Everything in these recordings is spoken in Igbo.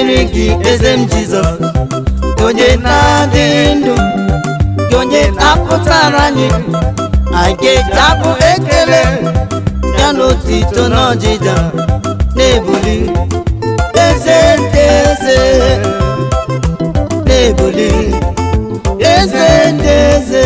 dịrị gị eze m jizọs gị onye na-adị ndụ gị onye na-apụtara anyị anyị ga-eji abụ ekele ya n'otito n'ọjịja na-ebuli eze ndị eze na-ebuli eze ndị eze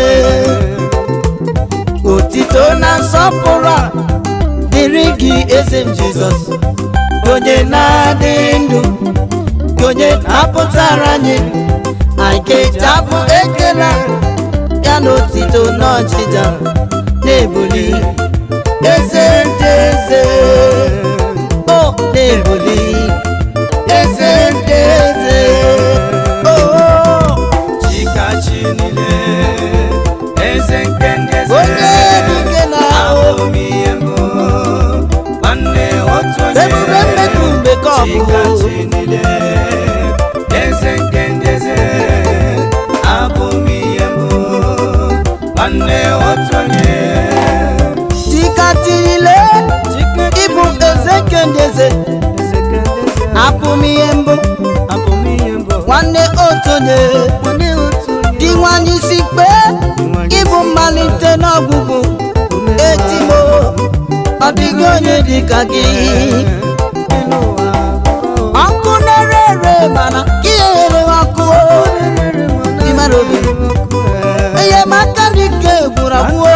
otito na nsọpụrụ a dịrị gị eze m jizọs onye na-adị ndụ gị onye na-apụtara anyị anyị ga-eji abụ ekele ya n'otito n'ọchịcha na-ebuli eze ndị eze o na-ebuli eze ndị eze o chikachi niile eze nke ndị eze onye dike na-ahụ abụ m ihe mbụ nwanne otu onye ebube mmeku mgbe ka ọ bụ chikachi niile eze nke ndị eze abụ m ihe mbụ nwanne otu onye tikatile ịbụ eze nke ndị eze eze nke ndị eze abụ m ihe mbụ abụ m ihe mbụ nwanne otonye nwanne otu onye dị nwanyị isi kpe ịbụ mmalite n'ọgwụgwụ etimo ọ dịghị onye dị ka gị elu ụwa ọkụ na-ere ere mana ihe ghere ọkụ ịmara obi enyemaka dị ka egburu agwụo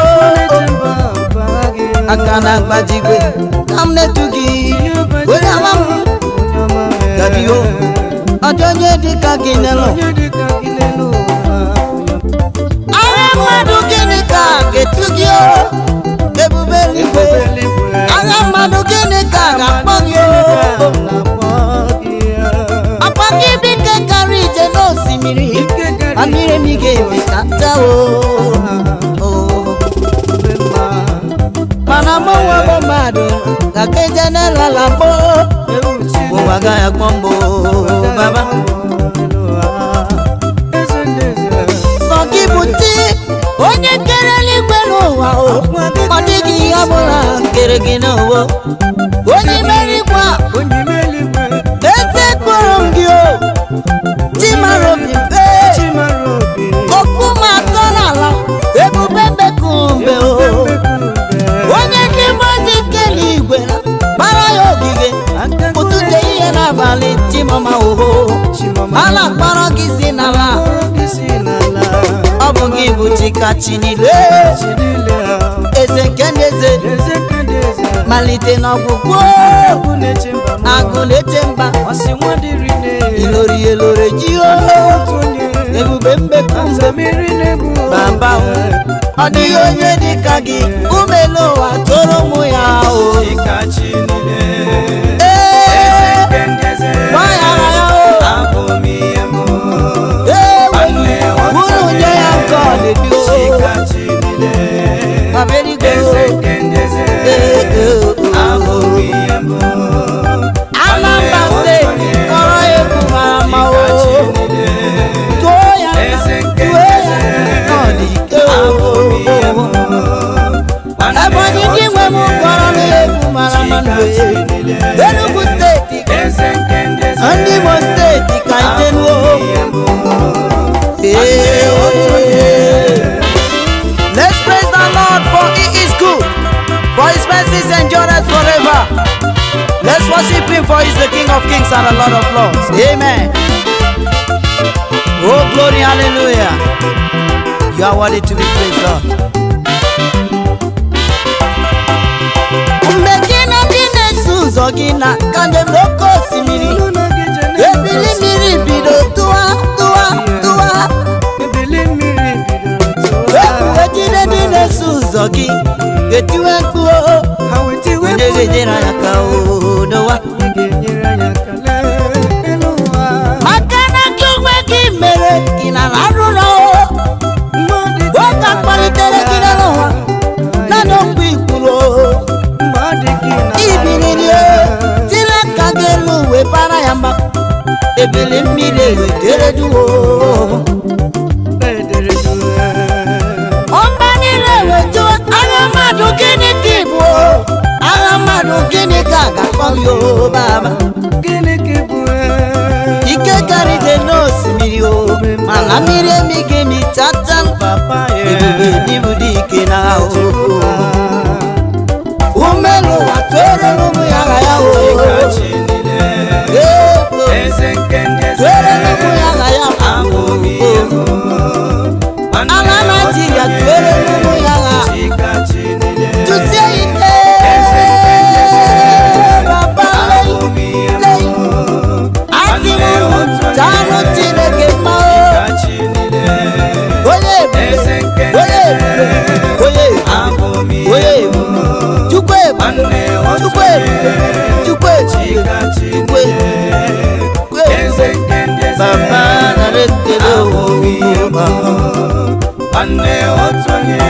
aka na mgbajigwe ka m na-etu gị onye ama m gabio ọ dị onye dị ka gị n'elu agha mmadụ gịnị ka ga-etu gị o? ebube eluigwe agha mmadụ gịnị ka ga-akpọ gị o? akpa gị bike kara ije n'osimiri amịrị m ị ga-eme ka nta o o. mana mụnwa bụ mmadụ ga-aka eje n'elala mbụ ụwa gaghị akpọ mbụ baba sọ gị bụ chi onye kere eluigwe n'ụwa o ọ dịghị ihe ọbụla kere gị n'ụwa onye merikwa eze kpọrọ m gị o chi mara obi mpe okwu m atọ n'ala ebube mbeku mbe o onye ndị mmadụ kere igwe gbara ya ogige ụtụte ihe n'abalị chimama oho ala kpọrọ gị si n'ala ọ bụ gị bụ chikachi niile eze nke ndị eze malite n'ọgwụgwụ agụ na-eche mba ilori elore ji o ebube mbeku mbe bamba ọ dịghị onye dị ka gị ume n'ụwa toro ụmụ ya o ee gbaghara ya o ee unu nye ya nke ọdịdị o babeligwe o Anambra steeti kọrọ egwu mara mma o tụọ ya tụọ ya n'ọdịke o Ebonyi ndị nwe m kọrọ n'egwu mara mma n'oye Enugu steeti ndị Imo steeti ka itenuo Let's praise the Lord for he is good for his mercies endureth forever Let's worship him for he is the King of kings and the Lord of lords Amen Oh glory hallelujah You are worthy to be praised Lord mgbe gị na ndị na-eso ụzọ gị na ka njem n'oke osimiri ebili mmiri bido tụwa tụwa tụwa ebuwe jide ndị na-eso ụzọ gị etiwe mkpu o onye ga-enyere anyị aka o dowa maka na gị onwe gị mere gị na arụrụ o oge akpalitere gị n'ụwa naanị okwu ikwuru o ibiriri tiri aka gị elu wee bara ya mba ebili mmiri ewedere duo ọmba niile wetuo agha mmadụ gịnị ka ịbụ agha mmadụ gịnị ka a ga-akpọ gị o baba ebube n'ibu dị ike na ahụ umelu ụwa tụere n'ụmụ ya agha ya o Chikachi niile Ego, eze nke ndị eze tụere n'ụmụ ya agha ya abụ m ihe m nwanne ala naijiria otu tụere onye n'ụmụ ya agha Chikachi niile tụsie ike eze nke ndị eze Baba abụ m ihe m lei asị m jaanụ chineke mma o Chikachi niile onye ebube eze nke ndị onye eze ebube onye ebube abụ m onye ihe m ebube chukwu ebube nwanne otu chukwu onye ebube chukwu ebube Chikachi chukwu niile ebube eze nke ndị eze baba nara ekele abụ m ihe m o nwanne otu onye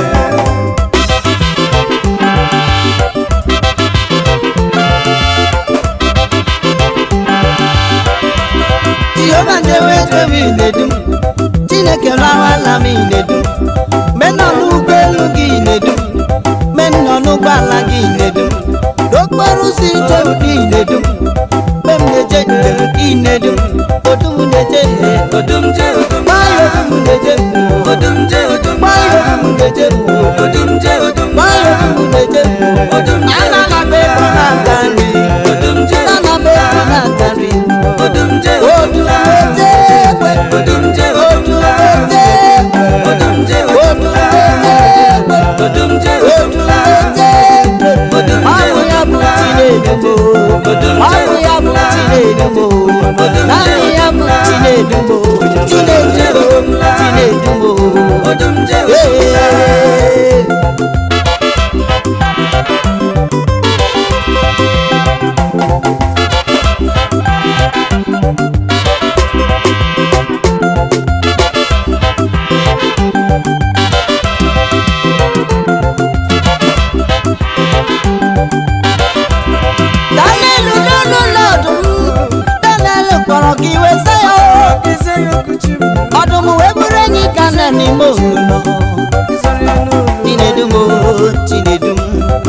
jehova njewe ebe ị na-edum chineke lawala m ị na-edum me nọ n'ụgbọelu gị na-edum me nọ n'ụgbọala gị na-edum n'okporo ụzọ ije ị na-edum me m na-eje njem ị na-edum odum na-eje odumje odum gbaya odum na-eje odumje odum gbaya odum na-eje odumje odum gbaya odum na-eje odumje ana na m ego na-aga nri odumje ana m ego na-aga nri odumje odum na-eje egbe odumje odum na-eje egbe odumje odum na-eje egbe odumje odum na-eje egbe ọnwụ ya bụ Chinedumo ọnwụ ya bụ Chinedumo naanị ya bụ Chinedumo Chinedumo Chinedumo odumje ee Daniel n'ụlọ ọdụm Daniel kpọrọ ka iwe sa ya o. ọdụm wee bụrụ enyi ka nna n'ime olulo Chinedumo Chinedum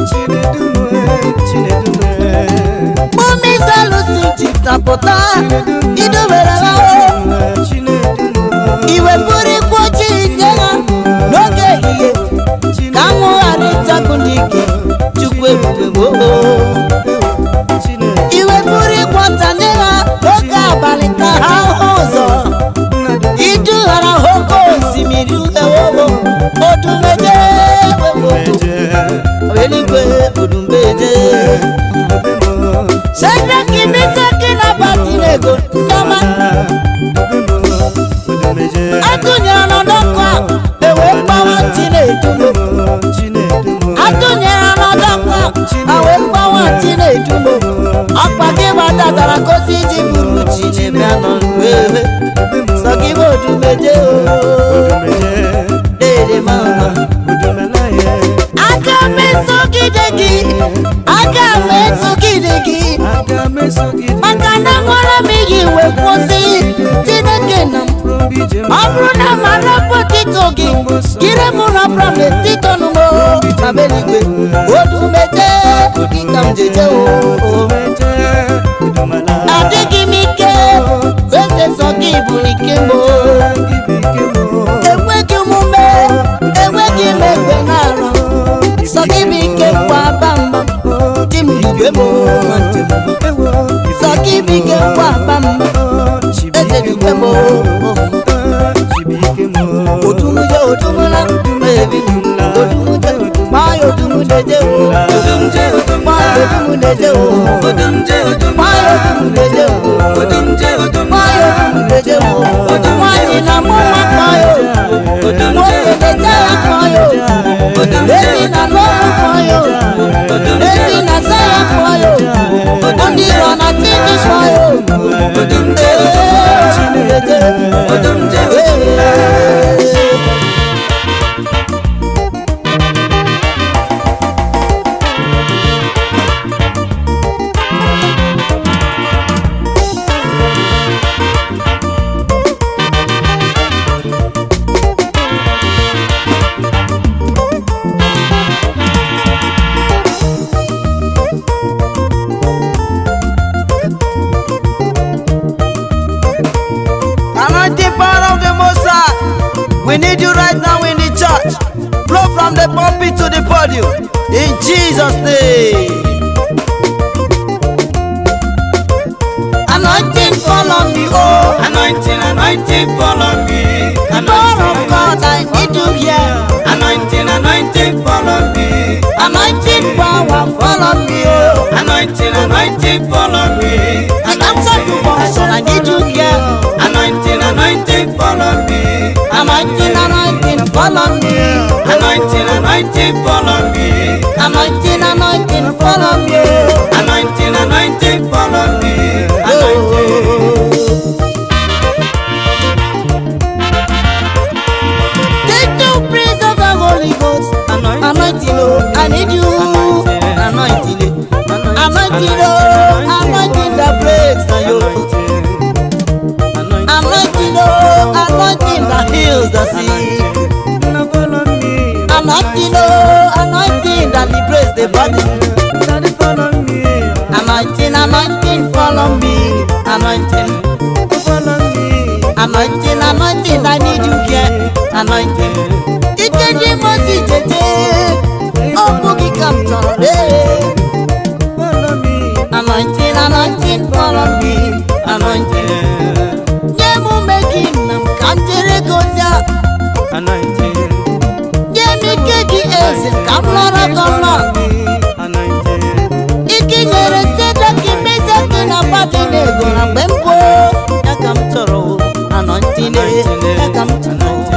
Mummy Salusi jitapụta idubere ha o iwe bụrụ ikwu ojii nye ha n'oge ehihie ka anwụ ghara ịchakụ ndị ike chukwu ebube gboo iwe bụrụ ịkwọta nye ha n'oge abalị ka ha hụ ụzọ idughara ha oke osimiri uhewowo odumeje eluigwe odumeje sedraki misaki na batinego ndọma atụnyere n'ọkụ a ewee gbawa chinedumo atụnyere n'ọdọkụ a wee gbawa chinedumo ọkpa gị gbadatara gosi iji buru chinebịa nọ wee sọ gị bụ odumeje o dede mama aga m esogide gị aga m esogide gị maka na nwere m iyi wee kwụsị chineke na m ọ bụrụ na mara potito gị kiri mụ na problem tito numo na beligwe odumeje gị ka m jeje o adịghị m ike eze sọ gị bụ ike m o enweghị m ume enweghị m egbe na-arọ sọ gị bụ ike kwa bamba di m dube m nwanne m sọ gị bụ ike kwa bamba eze dube m odumuje odumula ebi odumuje maya odumudeje o maya odumudeje o maya odumudeje o maya odumudeje o nwanyị na mụ nwa kpọyo nwoke na-eje ya kpọyo ebi na n'ọrụ kpọyo ebi na sa ya kpọyo ndị iro na tini kpọyo ee odumudeje ee Anointing power of the Most High. We need you right now in the church. from the pulpit to the podium. In Jesus' name. Anointing fall on me, oh. Anointing, anointing, follow me. Power of God, I need you here. Anointing, anointing, follow me. Anointing power fall on me, oh. Anointing, anointing, follow me. I answer to function, I need you here. Anointing, anointing, follow me. Anointing, anointing fall on me. Anointing, anointing, follow me. Anointing, anointing fall on me. oh. Anointing, anointing, follow me. Anointing. Take the praise of the Holy Ghost. Anointing, oh, I need you. Anointing, oh, anointing, oh, anointing the praise na you. Anointing, oh, anointing that heals the sick. Anointing, oh, anointing that liberates the body. Anointing, anointing, follow me. Anointing, anointing, anointing, I need you here. Anointing. Ike ndị mozi jeje, ọ bụghị ka m chọrọ lee. Anointing, anointing, follow me. Anointing. Nye m ume gị nna m ka m jere gị ozi a. Nye m ike gị eze ka m lọrọ gị ọma. Ike nyere Seda ka imezi gị na mmadụ na-ego na mgbe m bụ ya ka m chọrọ o. Anointing, ya ka m chọrọ o.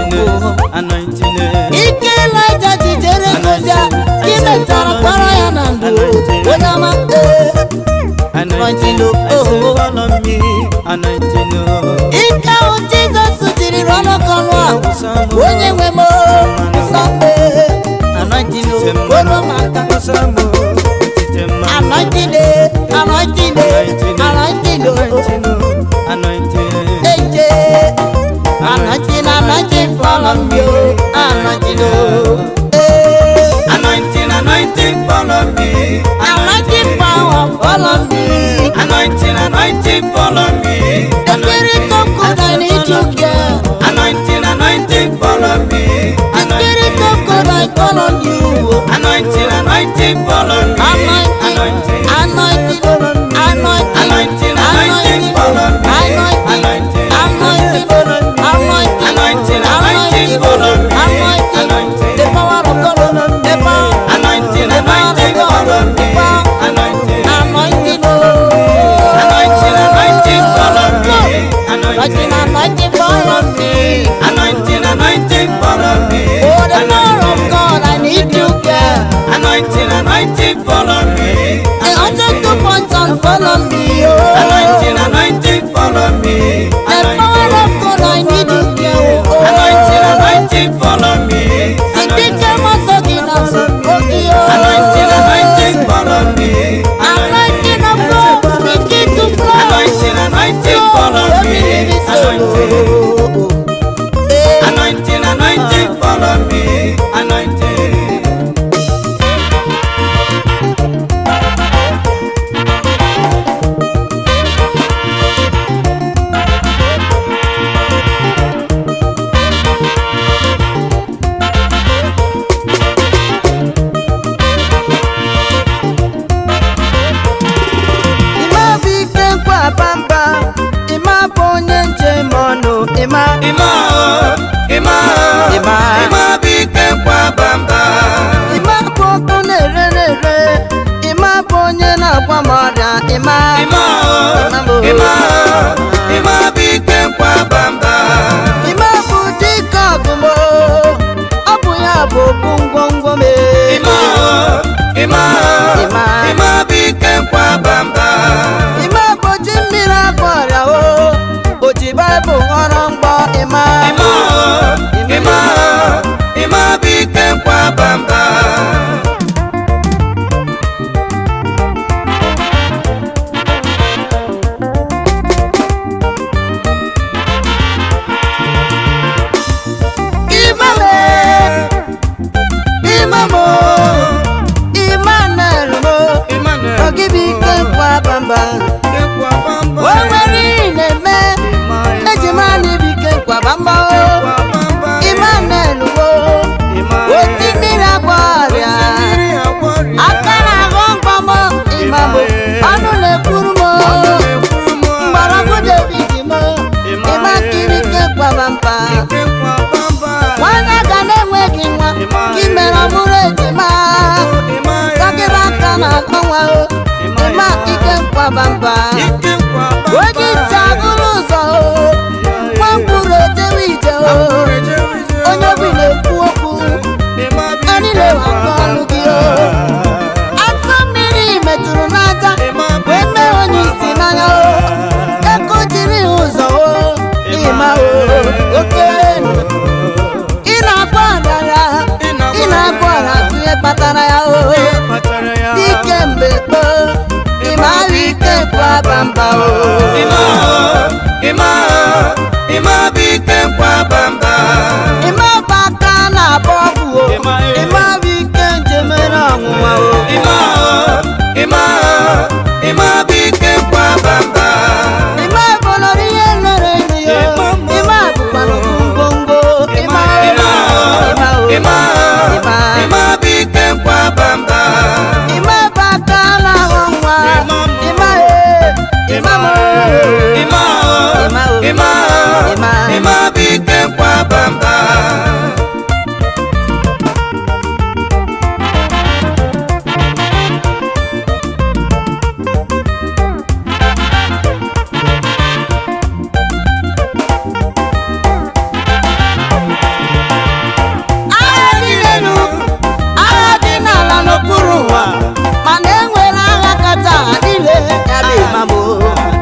Ike Elijah ji jere gị ozi a, ka ị metara kpọrọ ya na ndụ o. Onye ọma, ee. Anointing, oh, oh, oh. Ike ahụ Jizọs jiri rụọ ọnọkọ ọnụ a, onye nwe m o, nsọ m ee. Anointing, oh, kworo m aka. Anointing, eh, anointing, eh, anointing, oh, eje. Anointing, anointing, follow me, oh, anointing, oh, eh. Anointing, anointing, follow me. Anointing power, follow me. Anointing, anointing, follow me. The spirit of God, I need you, girl. Anointing, anointing, follow me. The spirit of God, I call on you. Anointing, anointing, follow me. Anointing, anointing, anointing, Anointing, anointing, follow me. anointing, Anointing, anointing, anointing, Anointing, anointing, follow me. anointing, Anointing. the power of God, the power, Anointing, anointing, follow me. Anointing, anointing, oh. anointing, anointing, follow me. Anointing, Anointing, anointing, follow me. anointing, anointing, follow me. Oh, the power of God, I need you, girl. Anointing, anointing, follow me. The hundred two points on follow me, oh. Anointing, anointing, follow me. The power of God, I need you, girl. Oh. Anointing, anointing, follow me. Sitike masogina sokogi, oh. Anointing, anointing, follow me. Anointing of God, begin to flow. Anointing, anointing, follow me. Anointing, Eh, anointing, anointing, follow me. Anointing. Ịma bụ ike nkwa bamba, ịma bụ onye njem ọnụ, ịma Ima o, ima o, Ima. ima bụ ike nkwa bamba. ịma bụ ọkụ na-ere na-ere, ịma bụ onye na-agwa m ọrịa, ịma Ima o, ima o, ima bụ ike nkwa bamba. ịma bụ dike ọgụmo, ọ bụ ya bụ okwu ngwongwo m. Ima o, ima o, Ima. ima bụ ike nkwa bamba. Ịma bụ ji mmiri agwọ ọrịa o, o ji Baịbụl ghọrọ mgbọ ịma. Ima o, ima o, ima bụ ike nkwa bamba. Imame, imamo, Emmanuel mo, Emmanuel. ọ gị bụ ike nkwa bamba. Nkwa bamba. O nwere ihe na-eme, eji mara na ibu ike nkwa bamba o. Nkwa bamba. Emmanuel mo, Ima. oti mmiri mere ọmụrụ ejima dọkịta aka na ọnwa o ịma ike nkwabamba onye isi agụrụ ụzọ o nwa mkpụrụ ejewe ije o onye obi na-ekwu okwu anyị na-ewakọ ọnụ gị o afọ mmiri metụrụ n'aja wee mee onye isi n'anya o ego jiri ụzọ o ịma o oke ị na-agba ọdara ị na-agba ọra ihe kpatara ya o dike mgbe gboo ịma ahụ ike kwa bamba o ịma bụ aka na-agba ọgwụ o ịma bụ ike njemere ọnwụnwa o ịma bụlọrọ ihe lere enyi ya ịma bụkwara ngwongwo ịma ịma o ịma ịma bụ aka na-ahụ nwa ịma e ịma m ịma o ịma Ịma bụ ike nkwa bamba agha dị n'elu agha dị n'ala n'okpuru ụwa mana e nwere agha kacha agha niile ya bụ ịmam o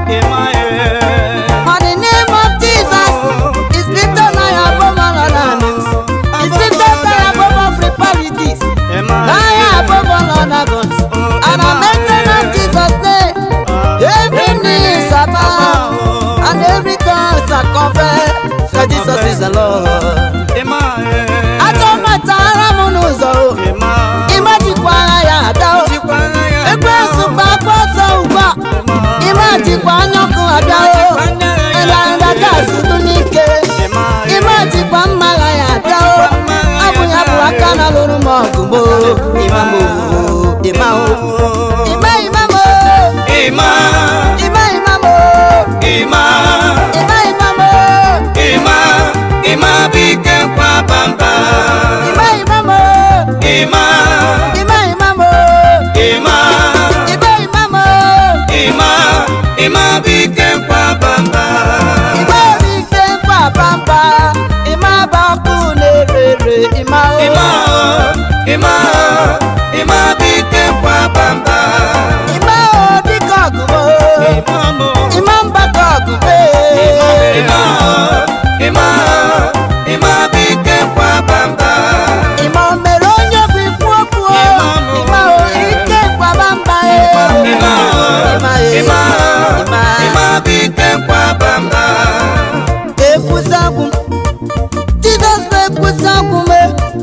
But the name of Jesus is lifted high above all other names. It's lifted high above all principalities, high above all other gods. And I mention of Jesus' name, every knee shall bow, and every tongue shall confess that Jesus is the Lord. Achọmatara m n'ụzọ o, ịmajikwa agha ya ada o. Ekwensu gba agba ọsọ ugbu a, ịmajikwa anya ọkụ abịa o. Ịlanda gas dụ n'ike, ịmajikwa mma agha ya ada o. Abụ ya bụ aka na lụrụ m ọgụ mo, ịma m o, ịma o. Ịma ịma m o, Ịma, ịma ịma m o, ịma, ịma ịma m o, ịma, ịma bụ ike nkwa bamba. ịma ịma m o, Ịma, ịma ịma m o, ịma, ịma ịma m o. ịma, ịma bụ ike nkwa bamba. Ịma obi ike nkwa pampa, ịma bụ ọkụ na-ere ere, ịma o. Ịma, ịma, ịma bụ ike nkwa bamba. Ịma o dịka ọgụmo, ịma mgbakọ ọgụme. Ịma, ịma, ịma bụ ike nkwa bamba. Ịma o mere onye bụ ikwu okwu o, ịma o ike nkwa pampa e. Ịma, Ịma e, ịma, ịma. ịma bụ ike nkwa bamba. Ekwusa okwu m, Jizọs bụ ekwusa okwu m e.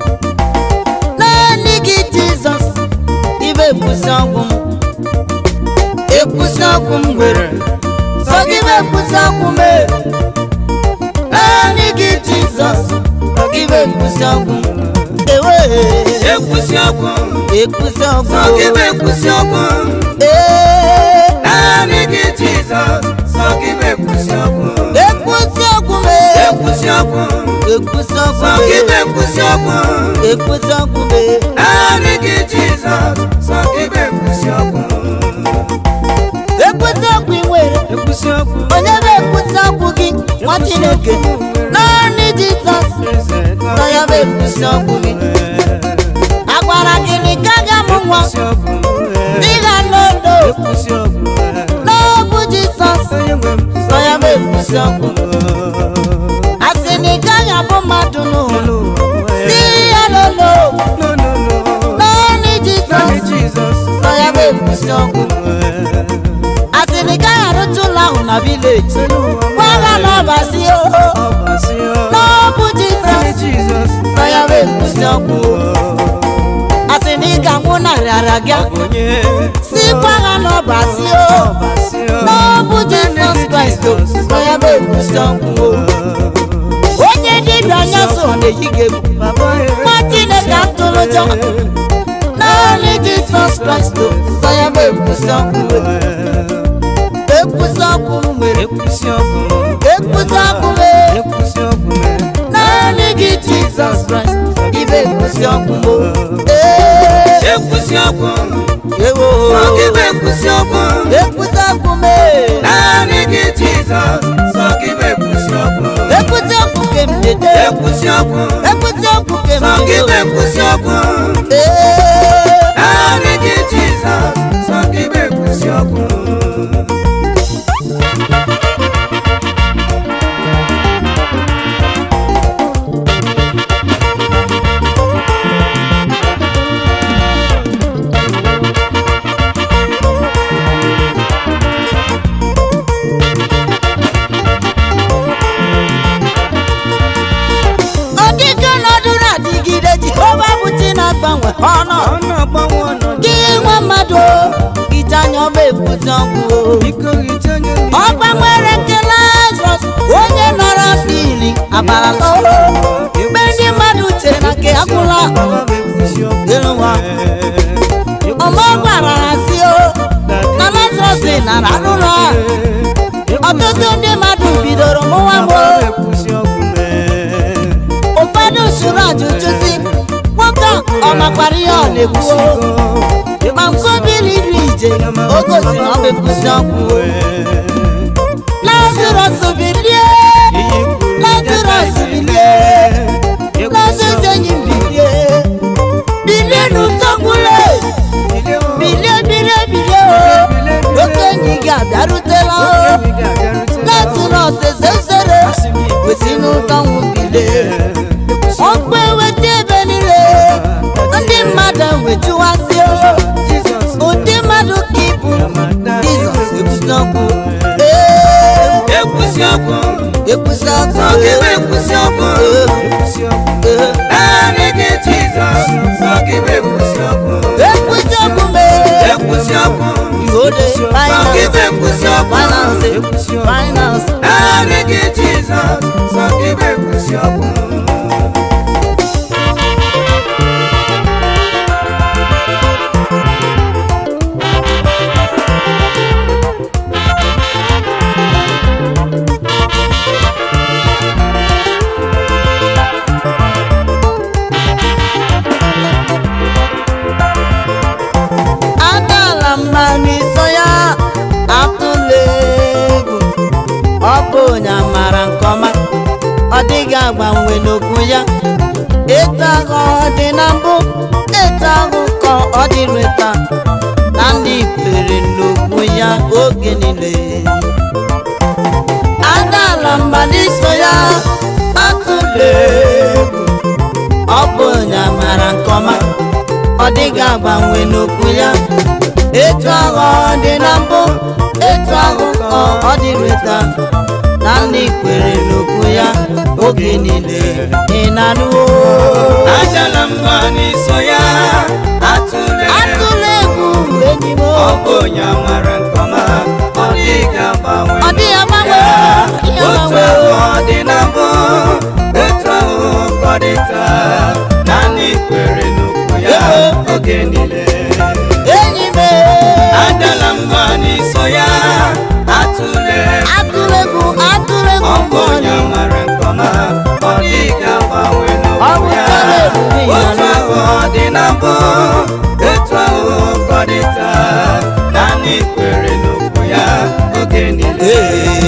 Naanị gị Jizọs, ibe ekwusa okwu m. Ekwusa okwu m nwere, sọ gị bụ ekwusa okwu m e. Naanị gị Jizọs, gị bụ ekwusa okwu m. Ewe, Ekwusi okwu, ekwusa okwu. sọ gị bụ ekwusi okwu. Ee, Naanị gị Jizọs, sọ gị bụ ekwusi okwu. ekwusa okwu m e. Ekwusi okwu, Ekwusa okwu sọ m gị bụ e. ekwusi okwu. Ekwusa okwu m e. Naanị gị Jizọs, sọ gị bụ ekwusi okwu. Ekwusa okwu ị nwere. Ekwusi okwu, onye bụ-ekwusa okwu gị nwa chineke naanị jizọs nọ ya bụ-ekwusa okwu gị agwara gị na ị gaghị amụ nwa dịga n'odo n'ọbụ jizọs nọ ya bụ-ekwusa okwu a sị na ị gaghị abụ mmadụ n'ụwa si ya n'olo naanị jizọs nọ ya bụ-ekwusa okwu a sị na ị gaghị arụcha ụlọ ahụ na vileji gwa ha na ọbasi oho n'ọbụ jizọs nọ ya bụ-ekwusa okwu a sị na ị ga-anwụ narị ara gị sikwa ha na ọbasi o n'ọbụ jizọs kraịst nọ ya bụ-ekwusa okwu onye dibịa anya so na-eyi gị egwu nwa chineke atụrụ ụjọ naanị jizọs kraịst nọ ya bụ-ekwusa okwu ekwusa okwu m nwere ekwusa okwu m naanị gị jizọs kraịst ibe bụ ekwusi ọkụ mo ee ekwusi ọkụ ewo sọ gị bụ ekwusi ọkụ ekwusi ọkụ mee naanị gị jizọs sọ gị bụ ekwusi ọkụ ekwusi ọkụ ke m dede ekwusi ọkụ ekwusi ọkụ ke m sọ gị bụ dede ekwusi ọkụ ee naanị gị jizọs sọ gị bụ ekwusi ọkụ ọdịka ọnọdụ na-adịgide jehova bụ chi na-agbanwe ọnọ ọ na-agbanwe ọnọdụ gị nwa mmadụ ite anya ọba ekwusi ọkụ biko hicha anya mmiri. ọ gbanwere nke lazarus onye nọrọ afọ iri abalala mgbe ndị mmadụ chere na nke agwụla Ọba bụ ekwusi ọkụ. elu nwa ọma gwara ha si o na lazarus nara n'ụlọ a ọtụtụ ndị mmadụ bidoro mụwa Ọba mụ bụ ekwusi ọkụ mee. ụfọdụ sụrụ ajụjụ si nwoke a ọ makwara ihe ọ na-ekwu ma nke obili iri ije o gosi na ọ bụ ekwusi ọkụ lazarus bilie lazarus bilie lazarus enyi m bilie bilie n'ụtọkwule bilie bilie bilie o oke enyi gị abịarutela o lazarus ezezere wesi n'ụtọnwụ bilie ọkpụ eweta ebe niile ndị mmadụ wejuwazi ụdị mmadụ ka ịbụ jizọs ekwusi ọkụ ee ekwusi ọkụ ekwusi ọkụ sọ gị bụ ekwusi ọkụ ee naanị gị jizọs sọ gị bụ ekwusi ọkụ ekwusi ọkụ mee ekwusi ọkụ ihode sọ gị bụ finance ekwusi ọkụ finance finance naanị gị jizọs sọ gị bụ ekwusi ọkụ adala mma n'iso ya atụla egwu ọ bụ onye amara nke ọma ọ dịghị agbanwe n'okwu ya etu ahụ ọ dị na mbụ etu ahụ ka ọ dịrị taa na ndị kwere n'okwu ya oge niile adala mba n'iso ya atụla egwu ọ bụ onye amara nke ọma ọ dịghị agbanwe n'okwu ya etu ahụ ọ dị na mbụ etu ahụ ka ọ dịrị taa na ndị kwere n'okwu ya oge niile ị na-anụwo ajala mba n'iso ya atụle atụla egwu enyi m ọ bụ onye amara nke ọma ọ dịghị agbanwe ọ dịghị agbanwe ọ dịghị otu agbanwe ahụ ọ dị na mbụ otu ahụ ka ọ dị taa naanị kwere n'okwu ya oge niile enyi m adala mba n'iso ya atụle atụla egwu atụla egwu ọ bụ onye amara nke ọma ọ dịghị agbanwe Ọ n'okwu bụ ya tọrọ ebube ya otu ahụ ọ dị na mbụ otu ahụ ka ọ dị taa naanị kwere n'okwu ya oge niile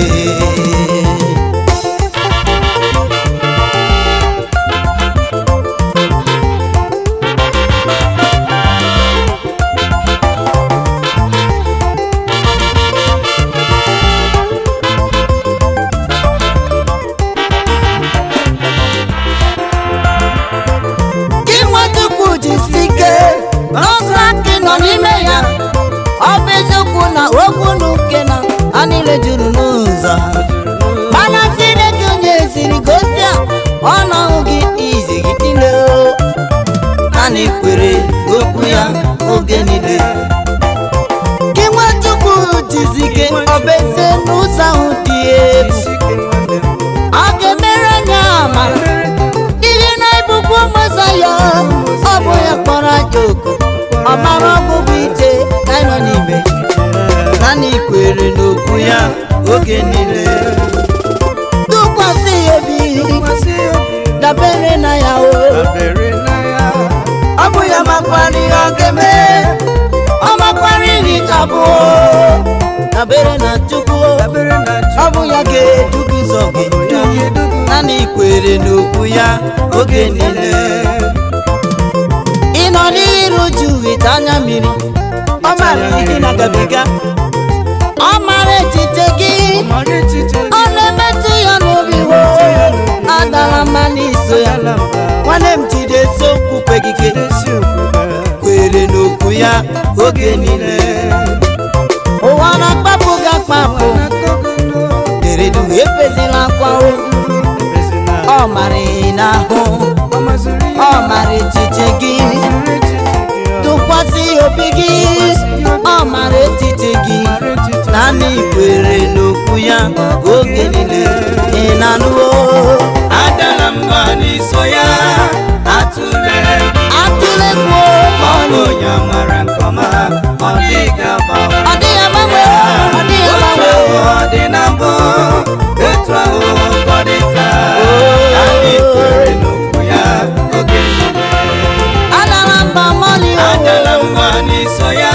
gị nwachukwu jisi ike n'ọzọ aka nọ n'ime ya ọ bụ eziokwu na okwu na uke na ha niile juru n'ụzọ mana chineke onye ziri gosi a ọnọhụ gị izi gị niile o naanị kwere okwu ya oge niile gị nwachukwu jisi ike ọ bụ ezie n'ụzọ ahụ dị egwu ọ ga-emere anya amara ihe na-ebukwu ụmụzọ ya ọ bụ ya kpọrọ aja oku ọ mara ọgwụgwụ ije ka anyị nọ n'ime naanị kwere n'okwu ya oge niile tụkwasị ya obi dabere na ya o amaghị ihe ọ ga-eme ọ makwara ihe ga-abụ dabere na chukwu ọ bụ ya ga-edu gị ụzọ gị naanị ikwere n'okwu ya oge niile ị nọ n'iru uju ite anya mmiri ọ mara ihe na-agabiga ọ mara echiche gị ọ na-emetụ ya n'obi wo adala mma n'iso ya nwanne m jide eziokwu kwegike kwere n'okwu ya oge niile ụwa na-akpapụ gị akpapụ deredu ebezila akwa o ọ mara ị n'ahụ ọ mara echiche gị tụkwasị obi gị ọ mara echiche gị naanị ikwere n'okwu ya oge niile ị na-anụwo adala mba n'iso ya atụle atụlegbuo ọ bụ onye mara nke ọma ọ dịghị agbanwe ọ dịghị agbanwe ọ dịghị otu agbanwe ahụ ọ dị na mbụ etu ahụ ka ọ dị taa anyị kwere n'okwu ya oge niile adala mba mọlị o adala mba n'iso ya